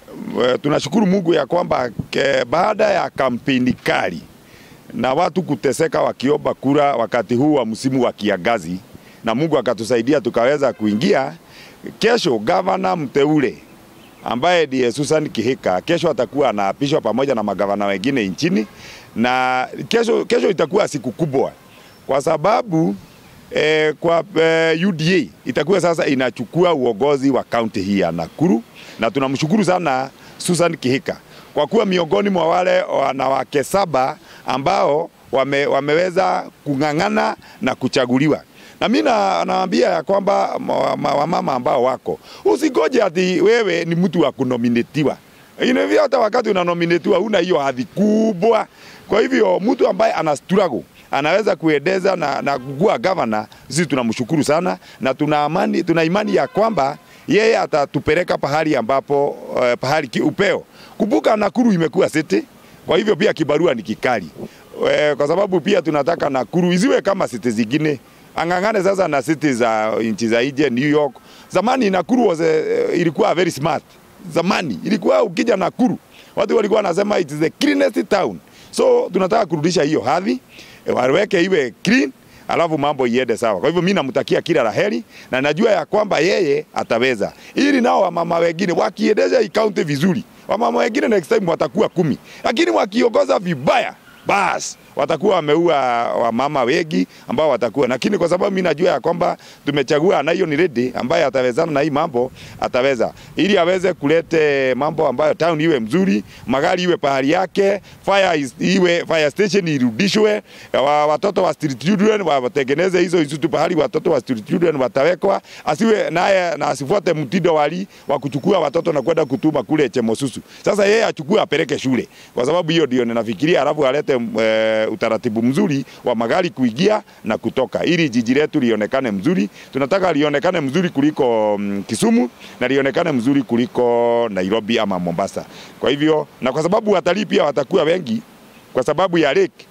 eh, tunashukuru Mungu ya kwamba ke, baada ya kampeni kali na watu kuteseka wakiomba kura wakati huu wa msimu wa kiangazi, na Mungu akatusaidia tukaweza kuingia. Kesho gavana mteule ambaye ndiye Susan Kihika kesho atakuwa anaapishwa pamoja na magavana wengine nchini, na kesho, kesho itakuwa siku kubwa kwa sababu eh, kwa eh, UDA itakuwa sasa inachukua uongozi wa kaunti hii ya Nakuru, na tunamshukuru sana Susan Kihika kwa kuwa miongoni mwa wale wanawake saba ambao wame, wameweza kung'ang'ana na kuchaguliwa na mi na- nawaambia ya kwamba ma- ma- wamama ambao wako, usigoje ati wewe ni mtu wa kunominetiwa. Inavyo hata wakati unanominetiwa una hiyo hadhi kubwa. Kwa hivyo mtu ambaye ana struggle anaweza kuendeza na, na kuwa gavana, sisi tunamshukuru sana na tuna amani, tuna imani ya kwamba yeye atatupeleka pahali ambapo uh, pahali ki- upeo. Kumbuka Nakuru imekuwa city, kwa hivyo pia kibarua ni kikali Eh, kwa sababu pia tunataka Nakuru isiwe kama city zingine ang'ang'ane sasa na city za nchi za nje New York. Zamani Nakuru was a, ilikuwa very smart. Zamani ilikuwa ukija Nakuru watu walikuwa wanasema it is the cleanest town. So tunataka kurudisha hiyo hadhi, eh, waweke iwe clean alafu mambo iende sawa. Kwa hivyo mimi namtakia kila laheri na najua ya kwamba yeye ataweza, ili nao wamama wengine wakiendesha hii kaunti vizuri, wamama wengine next time watakuwa kumi, lakini wakiongoza vibaya basi watakuwa wameua wamama wengi ambao watakuwa, lakini kwa sababu mimi najua ya kwamba tumechagua na hiyo ni ready ambaye atawezana na hii mambo, ataweza ili aweze kulete mambo ambayo town iwe mzuri, magari iwe pahali yake, fire is, iwe fire station irudishwe, wa, watoto wa street children wa- watengeneze hizo institute pahali watoto wa street children watawekwa, asiwe naye na asifuate mtindo wali wa kuchukua watoto na kwenda kutuma kule Chemosusu. Sasa yeye achukue apeleke shule, kwa sababu hiyo ndio ninafikiria, alafu alete e, utaratibu mzuri wa magari kuingia na kutoka, ili jiji letu lionekane mzuri. Tunataka lionekane mzuri kuliko mm, Kisumu na lionekane mzuri kuliko Nairobi ama Mombasa. Kwa hivyo na kwa sababu watalii pia watakuwa wengi kwa sababu ya lake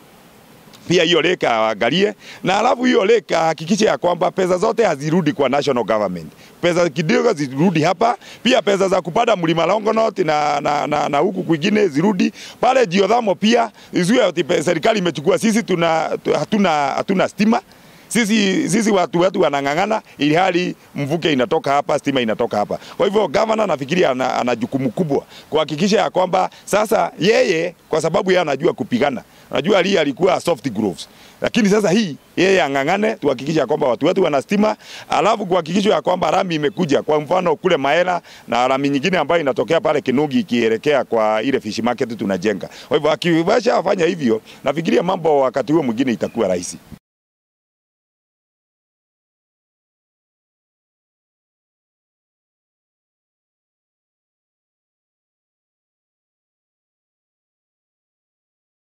pia hiyo lake aangalie, na alafu hiyo lake ahakikishe ya kwamba pesa zote hazirudi kwa national government, pesa kidogo zirudi hapa, pia pesa za kupanda mlima Longonot na, na, na, na huku kwingine zirudi pale Geothermal, pia isiwe ati pe- serikali imechukua. Sisi tuna, tu- hatuna, hatuna stima sisi, sisi watu wetu wanang'ang'ana ili hali mvuke inatoka hapa, stima inatoka hapa. Kwa hivyo gavana nafikiria ana, ana jukumu kubwa kuhakikisha ya kwamba sasa yeye, kwa sababu yeye anajua kupigana, unajua Ali alikuwa soft gloves, lakini sasa hii yeye ang'ang'ane, tuhakikisha ya kwamba watu wetu wana stima, alafu kuhakikisha ya kwamba rami imekuja, kwa mfano kule Maela na rami nyingine ambayo inatokea pale Kinugi ikielekea kwa ile fish market tunajenga. Kwa hivyo akiwasha afanya hivyo, nafikiria mambo wakati huo mwingine itakuwa rahisi.